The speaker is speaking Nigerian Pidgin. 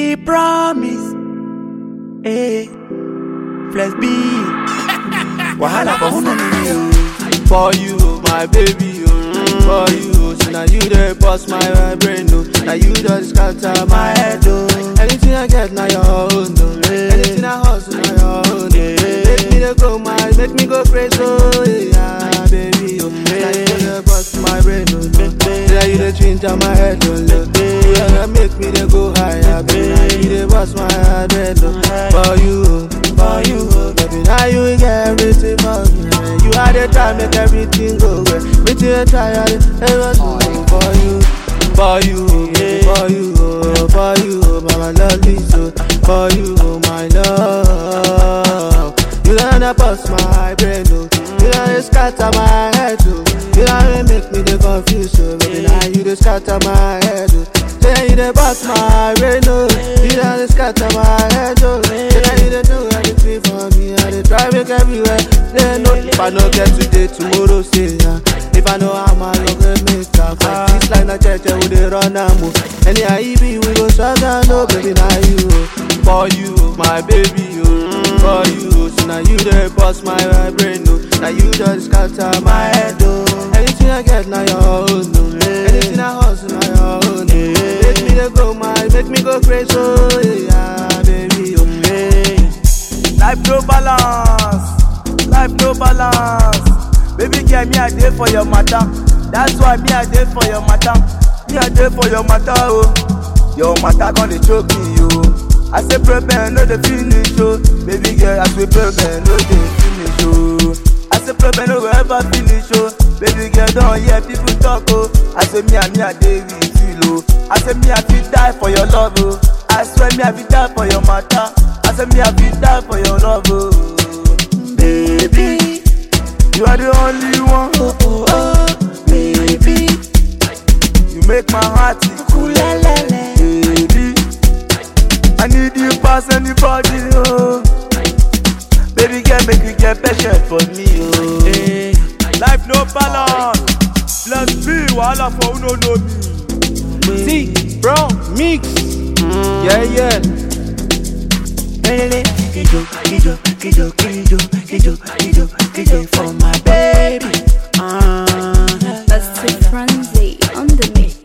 We promise. Hey, flex B. Wahala for who no know you. For you, my baby, oh. For you, so now you the boss my brain, oh. Now you just scatter my head, oh. Anything I get, now your own, oh. Anything I hustle, now your own, oh. Make me the go, my, make me go crazy, oh. Yeah, baby, oh. Now you the boss my brain, oh. No. Now you the change on my head, oh. Look. You gonna make me the go higher, baby. Now you the boss my brain, oh. For you, oh. For you, oh. Baby, now you get everything for me. You are the time, make everything go well. Everything I try, I ever do for you. For you, for you, oh, for you, oh, my lovely so. For you, oh, my love. You done bust my brain, oh. You done scatter my head, oh. You done make me the confused, oh. Baby, now you the scatter my head, oh. Say you the bust my brain, oh. You done scatter my head, oh. Say now you the do everything for me. I dey try make everywhere. They know if I no get today, tomorrow say yeah. If I know how my love will make a fight. This line of church, we dey run am oh. Anyhow e be, we go struggle, no baby, now you oh. For you, my baby, oh. For you, so now you the boss my brain, oh. Now you just scatter my head, oh. Anything I get, now your own, oh. Anything I hustle, now your own, oh. Make me the go, my, make me go crazy, oh yeah, baby, oh. Hey. Life no balance, life no balance. Baby girl, me I dey for your matter. That's why me I dey for your matter. Me I dey for your matter, oh. Your matter gonna choke me, oh. I say problem no dey finish, oh. Baby girl, I say problem no dey finish, oh. I say problem no go ever finish, oh. Baby girl, don't hear people talk, oh. I say me and me I dey with you, oh. I say me I fit die for your love, oh. I swear me I fit die for your matter. I say me I fit die for your love, oh. Baby, you are the only one, oh, oh, oh. Baby, you make my heart tick, cool, baby. I need you pass anybody, oh. Baby girl, make you get patient for me, oh. Hey. Life no balance. Plus B, wahala for who no know me. See, bro, mix. Yeah, yeah. Kijo, kijo, kijo, kijo, kijo, kijo, kijo for my baby. Uh, That's the frenzy on the mix.